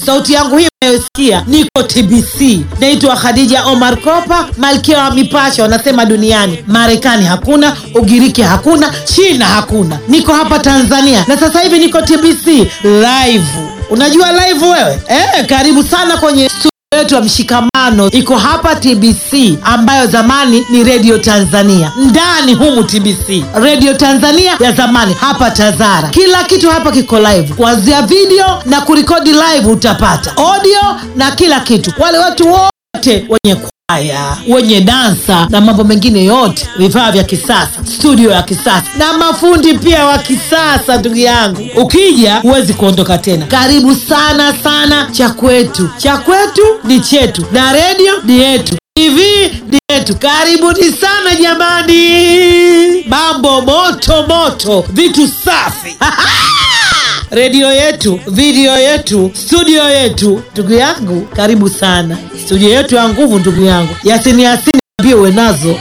sauti yangu hii unayosikia niko tbc naitwa khadija omar kopa malkia wa mipasho wanasema duniani marekani hakuna ugiriki hakuna china hakuna niko hapa tanzania na sasa hivi niko tbc live unajua live wewe eh, karibu sana kwenye studio yetu ya mshikamano iko hapa tbc ambayo zamani ni redio tanzania ndani humu tbc redio tanzania ya zamani hapa tazara kila kitu hapa kiko live kuanzia video na kurekodi live utapata audio na kila kitu wale watu wote wenye kwaya wenye dansa na mambo mengine yote vifaa vya kisasa studio ya kisasa na mafundi pia wa kisasa ndugu yangu ukija huwezi kuondoka tena karibu sana sana cha kwetu cha kwetu ni chetu na redio ni yetu tv ni yetu karibuni sana jamani mambo moto moto vitu safi redio yetu video yetu studio yetu ndugu yangu karibu sana studio yetu ya nguvu ndugu yangu yasini yasini ambie uwe nazo